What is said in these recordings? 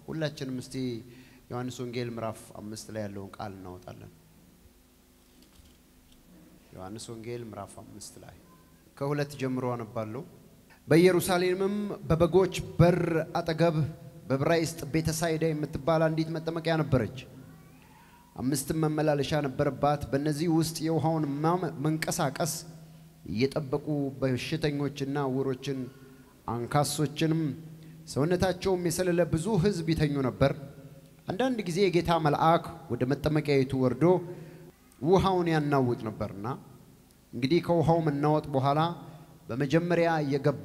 ሁላችንም እስቲ ዮሐንስ ወንጌል ምዕራፍ አምስት ላይ ያለውን ቃል እናወጣለን። ዮሐንስ ወንጌል ምዕራፍ አምስት ላይ ከሁለት ጀምሮ አነባለሁ። በኢየሩሳሌምም በበጎች በር አጠገብ በዕብራይስጥ ቤተሳይዳ የምትባል አንዲት መጠመቂያ ነበረች። አምስትም መመላለሻ ነበረባት። በእነዚህ ውስጥ የውሃውን መንቀሳቀስ እየጠበቁ በሽተኞችና ዕውሮችን አንካሶችንም ሰውነታቸውም የሰለለ ብዙ ሕዝብ ይተኙ ነበር። አንዳንድ ጊዜ የጌታ መልአክ ወደ መጠመቂያይቱ ወርዶ ውሃውን ያናውጥ ነበርና እንግዲህ ከውሃው መናወጥ በኋላ በመጀመሪያ የገባ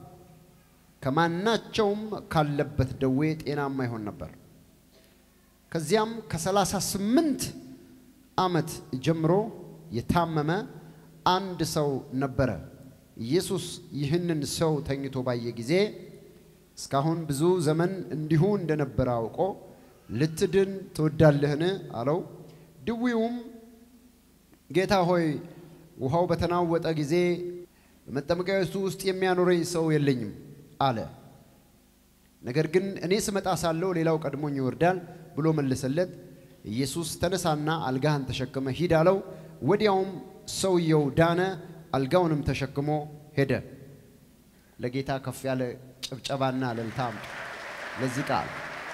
ከማናቸውም ካለበት ደዌ ጤናማ ይሆን ነበር። ከዚያም ከሰላሳ ስምንት ዓመት ጀምሮ የታመመ አንድ ሰው ነበረ። ኢየሱስ ይህንን ሰው ተኝቶ ባየ ጊዜ እስካሁን ብዙ ዘመን እንዲሁ እንደነበረ አውቆ ልትድን ትወዳለህን? አለው። ድዊውም ጌታ ሆይ ውሃው በተናወጠ ጊዜ በመጠመቂያዊቱ ውስጥ የሚያኖረኝ ሰው የለኝም አለ። ነገር ግን እኔ ስመጣ ሳለሁ ሌላው ቀድሞኝ ይወርዳል ብሎ መለሰለት። ኢየሱስ ተነሳና አልጋህን ተሸክመ ሂድ አለው። ወዲያውም ሰውየው ዳነ፣ አልጋውንም ተሸክሞ ሄደ። ለጌታ ከፍ ያለ ጭብጨባና እልልታ አምጡ ለዚህ ቃል።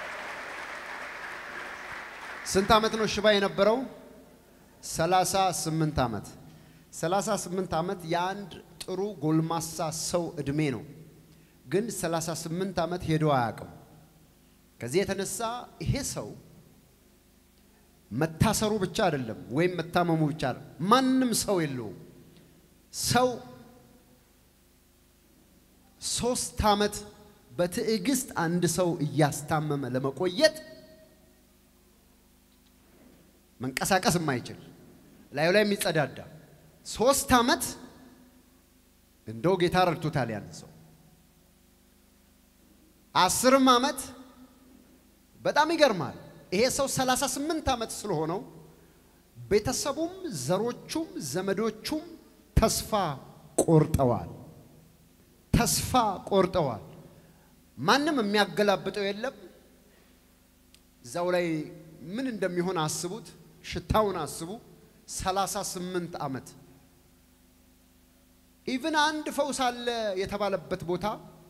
ስንት ዓመት ነው ሽባ የነበረው? ሰላሳ ስምንት ዓመት። ሰላሳ ስምንት ዓመት የአንድ ጥሩ ጎልማሳ ሰው ዕድሜ ነው። ግን 38 ዓመት ሄዶ አያውቅም። ከዚህ የተነሳ ይሄ ሰው መታሰሩ ብቻ አይደለም ወይም መታመሙ ብቻ አይደለም፣ ማንም ሰው የለውም። ሰው ሶስት ዓመት በትዕግስት አንድ ሰው እያስታመመ ለመቆየት መንቀሳቀስ የማይችል ላዩ ላይ የሚጸዳዳ ሶስት ዓመት እንደው ጌታ ረድቶታል ያን ሰው አስርም ዓመት በጣም ይገርማል። ይሄ ሰው 38 ዓመት ስለሆነው ቤተሰቡም ዘሮቹም ዘመዶቹም ተስፋ ቆርጠዋል። ተስፋ ቆርጠዋል። ማንም የሚያገላብጠው የለም። እዛው ላይ ምን እንደሚሆን አስቡት፣ ሽታውን አስቡ። 38 ዓመት ኢቭን አንድ ፈውስ አለ የተባለበት ቦታ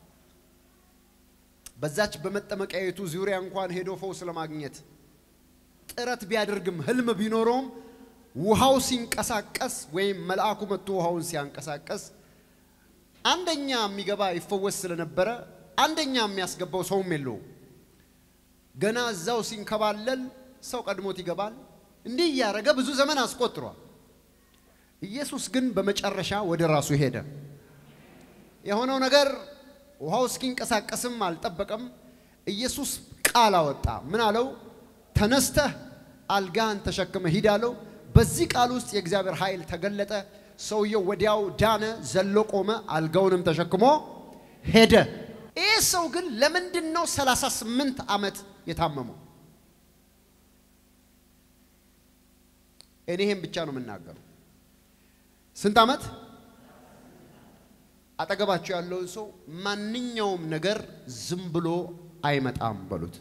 በዛች በመጠመቂያይቱ ዙሪያ እንኳን ሄዶ ፈውስ ለማግኘት ጥረት ቢያደርግም ህልም ቢኖረውም ውሃው ሲንቀሳቀስ ወይም መልአኩ መጥቶ ውሃውን ሲያንቀሳቀስ አንደኛ የሚገባ ይፈወስ ስለነበረ አንደኛ የሚያስገባው ሰውም የለውም። ገና እዛው ሲንከባለል ሰው ቀድሞት ይገባል። እንዲህ እያደረገ ብዙ ዘመን አስቆጥሯል። ኢየሱስ ግን በመጨረሻ ወደ ራሱ ሄደ። የሆነው ነገር ውሃው እስኪንቀሳቀስም አልጠበቀም። ኢየሱስ ቃል አወጣ። ምን አለው? ተነስተህ አልጋህን ተሸክመ ሂድ አለው። በዚህ ቃል ውስጥ የእግዚአብሔር ኃይል ተገለጠ። ሰውየው ወዲያው ዳነ፣ ዘሎ ቆመ፣ አልጋውንም ተሸክሞ ሄደ። ይህ ሰው ግን ለምንድን ነው 38 ዓመት የታመመው? እኔ ይሄን ብቻ ነው የምናገረው። ስንት ዓመት? አጠገባቸው ያለውን ሰው ማንኛውም ነገር ዝም ብሎ አይመጣም በሉት።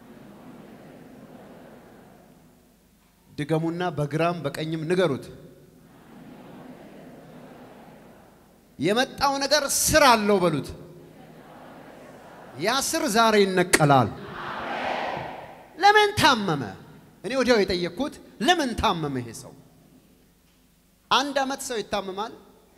ድገሙና በግራም በቀኝም ንገሩት። የመጣው ነገር ስር አለው በሉት። ያ ስር ዛሬ ይነቀላል። ለምን ታመመ? እኔ ወዲያው የጠየቅኩት ለምን ታመመ ይሄ ሰው? አንድ ዓመት ሰው ይታመማል።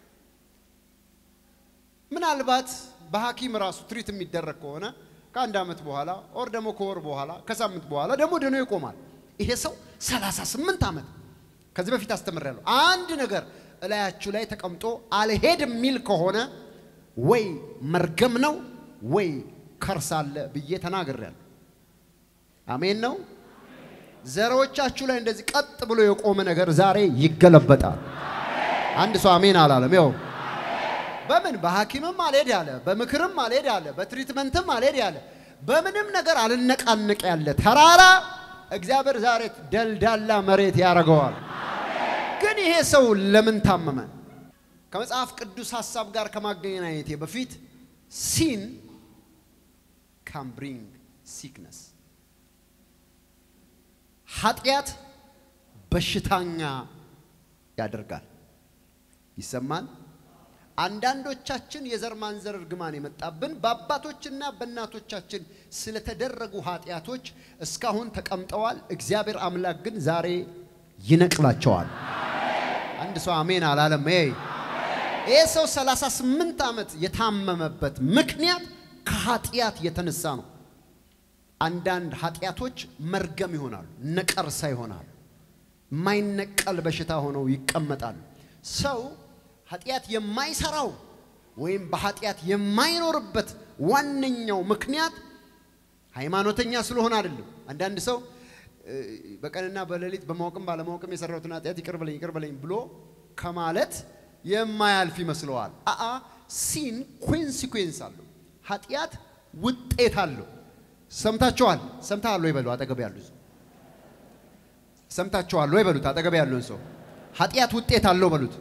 ምናልባት በሐኪም ራሱ ትሪት የሚደረግ ከሆነ ከአንድ ዓመት በኋላ ኦር ደግሞ ከወር በኋላ ከሳምንት በኋላ ደግሞ ድኖ ይቆማል። ይሄ ሰው 38 ዓመት ከዚህ በፊት አስተምሬያለሁ። አንድ ነገር እላያችሁ ላይ ተቀምጦ አልሄድ የሚል ከሆነ ወይ መርገም ነው ወይ ከርስ አለ ብዬ ተናግሬያለሁ። አሜን ነው። ዘሮቻችሁ ላይ እንደዚህ ቀጥ ብሎ የቆመ ነገር ዛሬ ይገለበጣል። አንድ ሰው አሜን አላለም። ያው በምን በሐኪምም አልሄድ ያለ በምክርም አልሄድ ያለ በትሪትመንትም አልሄድ ያለ በምንም ነገር አልነቃነቅ ያለ ተራራ እግዚአብሔር ዛሬ ደልዳላ መሬት ያደርገዋል። ግን ይሄ ሰው ለምን ታመመ? ከመጽሐፍ ቅዱስ ሐሳብ ጋር ከማገናኘቴ በፊት ሲን ካን ብሪንግ ሲክነስ ኃጢአት በሽታኛ ያደርጋል። ይሰማል። አንዳንዶቻችን የዘር ማንዘር እርግማን የመጣብን በአባቶችና በእናቶቻችን ስለተደረጉ ኃጢአቶች እስካሁን ተቀምጠዋል። እግዚአብሔር አምላክ ግን ዛሬ ይነቅላቸዋል። አንድ ሰው አሜን አላለም? ይህ ሰው 38 ዓመት የታመመበት ምክንያት ከኃጢአት የተነሳ ነው። አንዳንድ ኃጢአቶች መርገም ይሆናሉ፣ ነቀርሳ ይሆናሉ፣ የማይነቀል በሽታ ሆነው ይቀመጣሉ። ሰው ኃጢአት የማይሰራው ወይም በኃጢአት የማይኖርበት ዋነኛው ምክንያት ሃይማኖተኛ ስለሆነ አይደለም። አንዳንድ ሰው በቀንና በሌሊት በማወቅም ባለማወቅም የሰራሁትን ኃጢአት ይቅር በለኝ ይቅር በለኝ ብሎ ከማለት የማያልፍ ይመስለዋል። አአ ሲን ኮንሲኩዌንስ አለው። ኃጢአት ውጤት አለው። ሰምታችኋል? ሰምተሃል ወይ በሉ አጠገብ ያሉ ሰው ሰምታችኋል ወይ በሉት አጠገብ ያሉን ሰው ኃጢአት ውጤት አለው በሉት።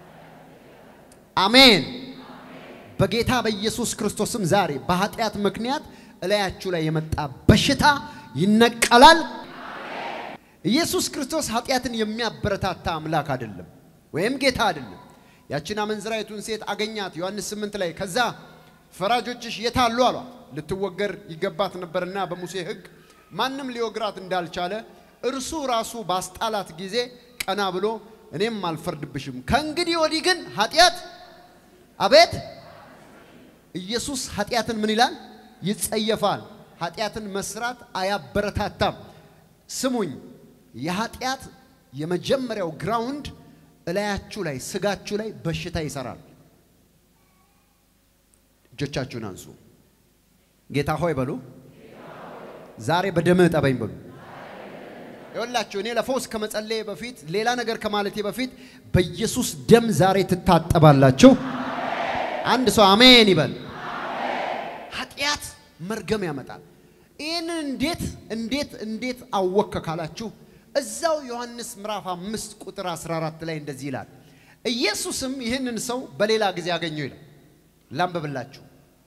አሜን። በጌታ በኢየሱስ ክርስቶስም ዛሬ በኃጢአት ምክንያት እላያችሁ ላይ የመጣ በሽታ ይነቀላል። ኢየሱስ ክርስቶስ ኃጢአትን የሚያበረታታ አምላክ አይደለም፣ ወይም ጌታ አይደለም። ያችን አመንዝራይቱን ሴት አገኛት ዮሐንስ 8 ላይ ከዛ ፈራጆችሽ የታሉ አሏት። ልትወገር ይገባት ነበርና በሙሴ ሕግ ማንም ሊወግራት እንዳልቻለ እርሱ ራሱ ባስጣላት ጊዜ ቀና ብሎ እኔም አልፈርድብሽም፣ ከእንግዲህ ወዲህ ግን ኃጢአት አቤት ኢየሱስ ኃጢአትን ምን ይላል? ይጸየፋል። ኃጢአትን መስራት አያበረታታም። ስሙኝ፣ የኃጢአት የመጀመሪያው ግራውንድ እላያችሁ ላይ ስጋችሁ ላይ በሽታ ይሰራል። እጆቻችሁን አንሱ። ጌታ ሆይ በሉ። ዛሬ በደምህ ጠበኝ በሉ። ይኸውላችሁ እኔ ለፈውስ ከመጸለዬ በፊት ሌላ ነገር ከማለቴ በፊት በኢየሱስ ደም ዛሬ ትታጠባላችሁ። አንድ ሰው አሜን ይበል። ኃጢአት መርገም ያመጣል። ይህንን እንዴት እንዴት እንዴት አወከ ካላችሁ እዛው ዮሐንስ ምዕራፍ አምስት ቁጥር 14 ላይ እንደዚህ ይላል። ኢየሱስም ይህንን ሰው በሌላ ጊዜ አገኘው ይላል። ላንብብላችሁ።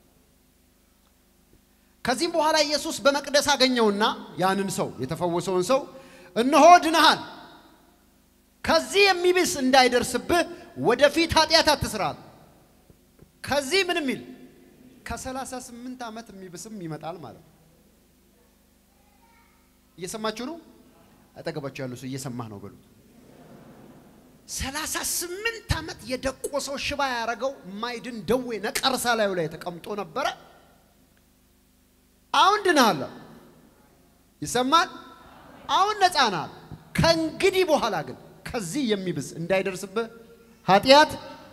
ከዚህም በኋላ ኢየሱስ በመቅደስ አገኘውና ያንን ሰው የተፈወሰውን ሰው እነሆ ድነሃል፣ ከዚህ የሚብስ እንዳይደርስብህ ወደፊት ኃጢአት አትስራል። ከዚህ ምን የሚል ከሰላሳ ስምንት ዓመት የሚብስም ይመጣል ማለት ነው። እየሰማችሁ ነው? አጠገባችሁ ያሉ ሰው እየሰማህ ነው በሉት። ሰላሳ ስምንት ዓመት የደቆሰው ሽባ ያደረገው ማይድን ደዌ ነቀርሳ ላዩ ላይ ተቀምጦ ነበረ። አሁን ድነሃል፣ ይሰማል። አሁን ነፃ ናል። ከእንግዲህ በኋላ ግን ከዚህ የሚብስ እንዳይደርስብህ ኃጢአት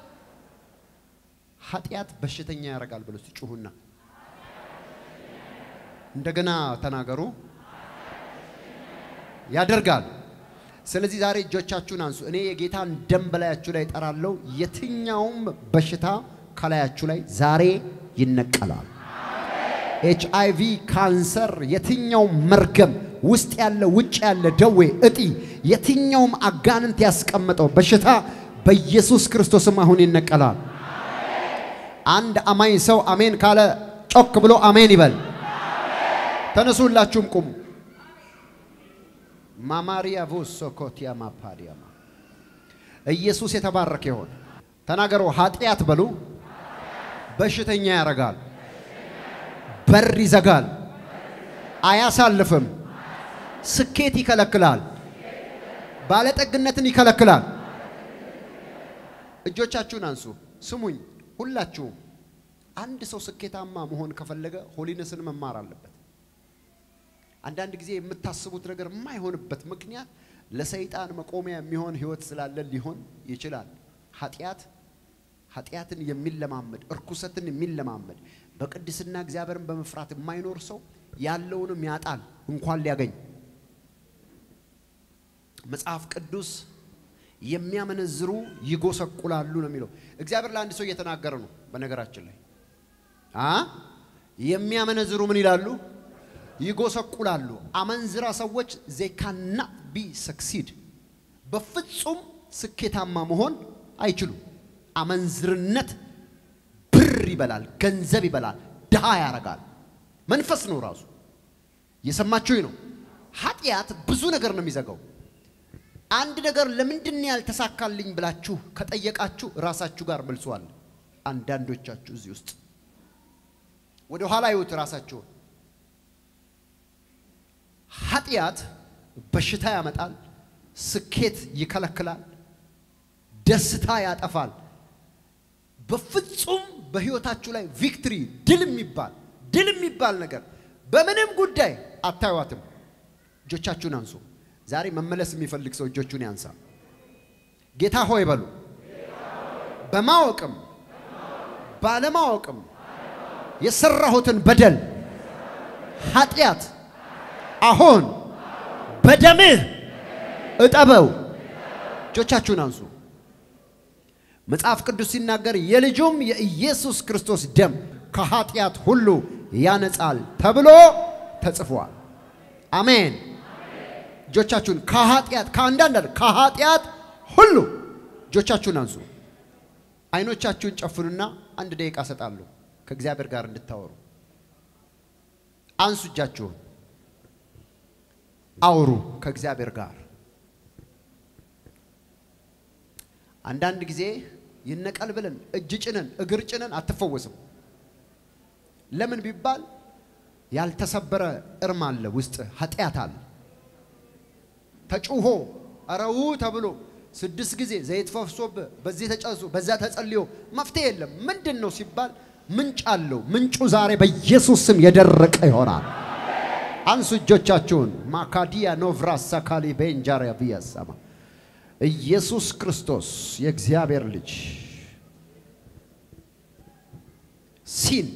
ኃጢአት በሽተኛ ያደርጋል ብሎ ጩሁና እንደገና ተናገሩ። ያደርጋል። ስለዚህ ዛሬ እጆቻችሁን አንሱ። እኔ የጌታን ደም በላያችሁ ላይ እጠራለሁ። የትኛውም በሽታ ከላያችሁ ላይ ዛሬ ይነቀላል። ኤች አይ ቪ፣ ካንሰር፣ የትኛውም መርገም ውስጥ ያለ ውጭ ያለ ደዌ፣ እጢ፣ የትኛውም አጋንንት ያስቀመጠው በሽታ በኢየሱስ ክርስቶስም አሁን ይነቀላል። አንድ አማኝ ሰው አሜን ካለ ጮክ ብሎ አሜን ይበል። ተነሱላችሁም ቁሙ። ማማሪያ ቮሶ ኮቲያ ማፓዲያማ ኢየሱስ የተባረከ ይሆን። ተናገሩ። ኃጢአት በሉ በሽተኛ ያረጋል፣ በር ይዘጋል፣ አያሳልፍም፣ ስኬት ይከለክላል፣ ባለጠግነትን ይከለክላል። እጆቻችሁን አንሱ። ስሙኝ ሁላችሁም። አንድ ሰው ስኬታማ መሆን ከፈለገ ሆሊነስን መማር አለበት። አንዳንድ ጊዜ የምታስቡት ነገር የማይሆንበት ምክንያት ለሰይጣን መቆሚያ የሚሆን ህይወት ስላለ ሊሆን ይችላል። ኃጢአት ኃጢአትን የሚለማመድ እርኩሰትን የሚለማመድ በቅድስና እግዚአብሔርን በመፍራት የማይኖር ሰው ያለውንም ያጣል እንኳን ሊያገኝ። መጽሐፍ ቅዱስ የሚያመነዝሩ ይጎሰቁላሉ ነው የሚለው። እግዚአብሔር ለአንድ ሰው እየተናገረ ነው። በነገራችን ላይ አ የሚያመነዝሩ ምን ይላሉ? ይጎሰቁላሉ። አመንዝራ ሰዎች ዜ ካና ቢ ሰክሲድ በፍጹም ስኬታማ መሆን አይችሉም። አመንዝርነት ብር ይበላል፣ ገንዘብ ይበላል፣ ድሃ ያረጋል። መንፈስ ነው ራሱ። እየሰማችሁኝ ነው? ኃጢአት ብዙ ነገር ነው የሚዘጋው። አንድ ነገር ለምንድን ነው ያልተሳካልኝ ብላችሁ ከጠየቃችሁ ራሳችሁ ጋር መልሷል። አንዳንዶቻችሁ እዚህ ውስጥ ወደ ኋላ ይዩት ራሳችሁን። ኃጢአት በሽታ ያመጣል፣ ስኬት ይከለክላል፣ ደስታ ያጠፋል። በፍጹም በህይወታችሁ ላይ ቪክትሪ ድል የሚባል ድል የሚባል ነገር በምንም ጉዳይ አታዩዋትም። እጆቻችሁን አንሱ። ዛሬ መመለስ የሚፈልግ ሰው እጆቹን ያንሳ። ጌታ ሆይ በሉ። በማወቅም ባለማወቅም የሰራሁትን በደል ኃጢአት አሁን በደምህ እጠበው። እጆቻችሁን አንሱ። መጽሐፍ ቅዱስ ሲናገር የልጁም የኢየሱስ ክርስቶስ ደም ከኃጢአት ሁሉ ያነጻል ተብሎ ተጽፏል። አሜን። እጆቻችሁን ከኃጢአት ከአንዳንድ ከኃጢአት ሁሉ እጆቻችሁን አንሱ። አይኖቻችሁን ጨፍኑና አንድ ደቂቃ እሰጣለሁ ከእግዚአብሔር ጋር እንድታወሩ። አንሱ እጃችሁን፣ አውሩ ከእግዚአብሔር ጋር። አንዳንድ ጊዜ ይነቀል ብለን እጅ ጭነን እግር ጭነን አትፈወስም። ለምን ቢባል ያልተሰበረ እርም አለ ውስጥ ኃጢአት አለ። ተጩሆ አረው ተብሎ ስድስት ጊዜ ዘይት ፈሶብህ በዚህ ተጨሱ በዛ ተጸልዮ መፍትሄ የለም። ምንድን ነው ሲባል ምንጭ አለው። ምንጩ ዛሬ በኢየሱስ ስም የደረቀ ይሆናል። አንሱ እጆቻችሁን። ማካዲያ ኖቭራሳ ካሊ ቤንጃሪያ ብያሰማ ኢየሱስ ክርስቶስ የእግዚአብሔር ልጅ ሲን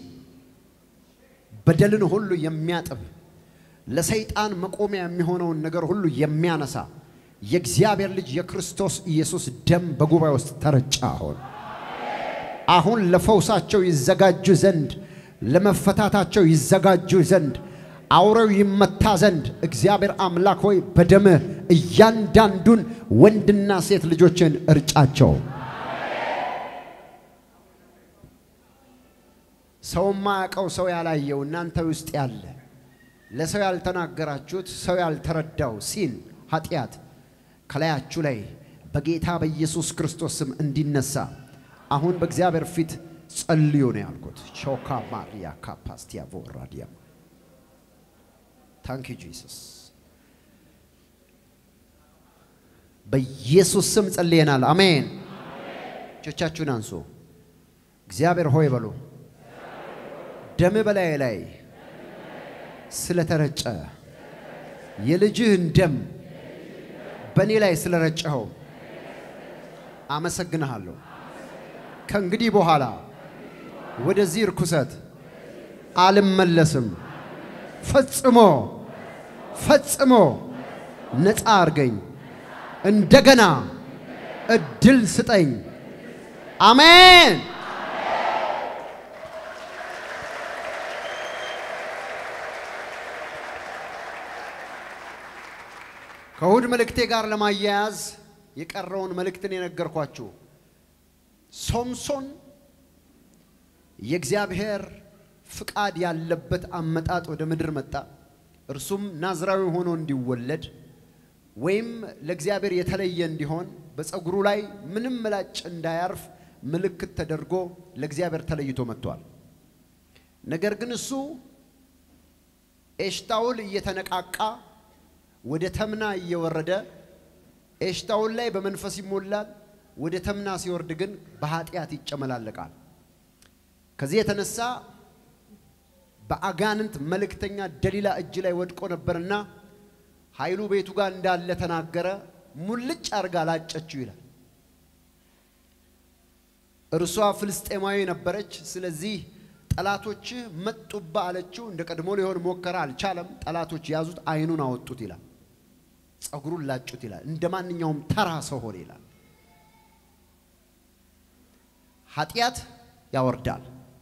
በደልን ሁሉ የሚያጥብ ለሰይጣን መቆሚያ የሚሆነውን ነገር ሁሉ የሚያነሳ የእግዚአብሔር ልጅ የክርስቶስ ኢየሱስ ደም በጉባኤ ውስጥ ተረጫ። አሁን አሁን ለፈውሳቸው ይዘጋጁ ዘንድ ለመፈታታቸው ይዘጋጁ ዘንድ አውሬው ይመታ ዘንድ እግዚአብሔር አምላክ ሆይ በደምህ እያንዳንዱን ወንድና ሴት ልጆችን እርጫቸው። ሰው ማያውቀው ሰው ያላየው እናንተ ውስጥ ያለ ለሰው ያልተናገራችሁት ሰው ያልተረዳው ሲን ኃጢአት ከላያችሁ ላይ በጌታ በኢየሱስ ክርስቶስ ስም እንዲነሳ አሁን በእግዚአብሔር ፊት ጸልዩ ነው ያልኩት። ሾካ ማሪያ ካፓስቲያ ቮራዲያ ታንክ ዩ ጂሰስ። በኢየሱስ ስም ጸልየናል። አሜን። እጆቻችሁን አንሱ። እግዚአብሔር ሆይ በሉ። ደም በላይ ላይ ስለተረጨ የልጅህን ደም በእኔ ላይ ስለረጨኸው አመሰግንሃለሁ። ከእንግዲህ በኋላ ወደዚህ ርኩሰት አልመለስም። ፈጽሞ ፈጽሞ ነፃ አርገኝ። እንደገና እድል ስጠኝ። አሜን። ከእሁድ መልእክቴ ጋር ለማያያዝ የቀረውን መልእክትን የነገርኳችሁ ሶምሶን የእግዚአብሔር ፍቃድ ያለበት አመጣጥ ወደ ምድር መጣ። እርሱም ናዝራዊ ሆኖ እንዲወለድ ወይም ለእግዚአብሔር የተለየ እንዲሆን በፀጉሩ ላይ ምንም ምላጭ እንዳያርፍ ምልክት ተደርጎ ለእግዚአብሔር ተለይቶ መጥቷል። ነገር ግን እሱ ኤሽታውል እየተነቃቃ ወደ ተምና እየወረደ ኤሽታውል ላይ በመንፈስ ይሞላል። ወደ ተምና ሲወርድ ግን በኃጢአት ይጨመላለቃል። ከዚህ የተነሳ በአጋንንት መልእክተኛ ደሊላ እጅ ላይ ወድቆ ነበርና ኃይሉ ቤቱ ጋር እንዳለ ተናገረ። ሙልጭ አርጋ ላጨችው ይላል። እርሷ ፍልስጤማዊ ነበረች። ስለዚህ ጠላቶች መጡባ አለችው። እንደ ቀድሞ ሊሆን ሞከረ፣ አልቻለም። ጠላቶች ያዙት፣ ዓይኑን አወጡት ይላል። ጸጉሩን ላጩት ይላል። እንደ ማንኛውም ተራ ሰው ሆነ ይላል። ኃጢአት ያወርዳል።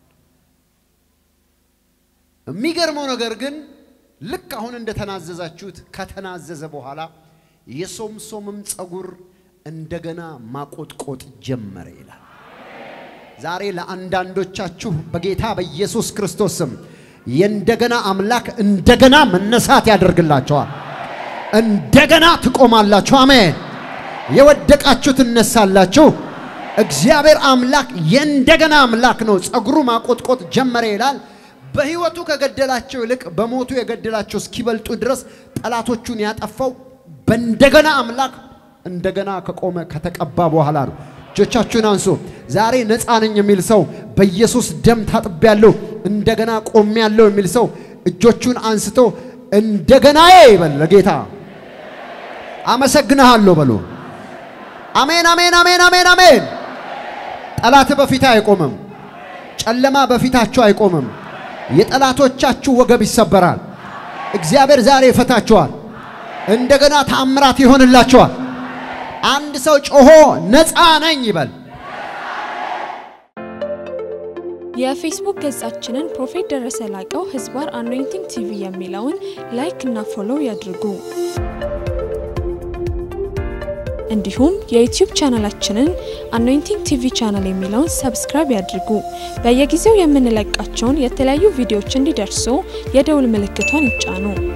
የሚገርመው ነገር ግን ልክ አሁን እንደተናዘዛችሁት ከተናዘዘ በኋላ የሶምሶምም ጸጉር እንደገና ማቆጥቆጥ ጀመረ ይላል። ዛሬ ለአንዳንዶቻችሁ በጌታ በኢየሱስ ክርስቶስ ስም የእንደገና አምላክ እንደገና መነሳት ያደርግላቸዋል። እንደገና ትቆማላችሁ። አሜን። የወደቃችሁ ትነሳላችሁ። እግዚአብሔር አምላክ የእንደገና አምላክ ነው። ጸጉሩ ማቆጥቆጥ ጀመረ ይላል። በሕይወቱ ከገደላቸው ይልቅ በሞቱ የገደላቸው እስኪበልጡ ድረስ ጠላቶቹን ያጠፋው በእንደገና አምላክ እንደገና ከቆመ ከተቀባ በኋላ ነው። እጆቻችሁን አንሱ። ዛሬ ነፃ ነኝ የሚል ሰው በኢየሱስ ደም ታጥቤያለሁ፣ እንደገና ቆሜያለሁ የሚል ሰው እጆቹን አንስቶ እንደገናዬ ይበል ለጌታ አመሰግንሃለሁ በሉ። አሜን፣ አሜን፣ አሜን፣ አሜን፣ አሜን። ጠላት በፊት አይቆምም። ጨለማ በፊታችሁ አይቆምም። የጠላቶቻችሁ ወገብ ይሰበራል። እግዚአብሔር ዛሬ ይፈታችኋል። እንደገና ተአምራት ይሆንላችኋል። አንድ ሰው ጮሆ ነፃ ነኝ ይበል። የፌስቡክ ገጻችንን ፕሮፌት ደረሰ ላቀው ህዝባር አኖይንቲንግ ቲቪ የሚለውን ላይክ እና ፎሎው ያድርጉ። እንዲሁም የዩቲዩብ ቻናላችንን አኖይንቲንግ ቲቪ ቻናል የሚለውን ሰብስክራይብ ያድርጉ። በየጊዜው የምንለቃቸውን የተለያዩ ቪዲዮዎች እንዲደርሱ የደውል ምልክቷን ይጫኑ።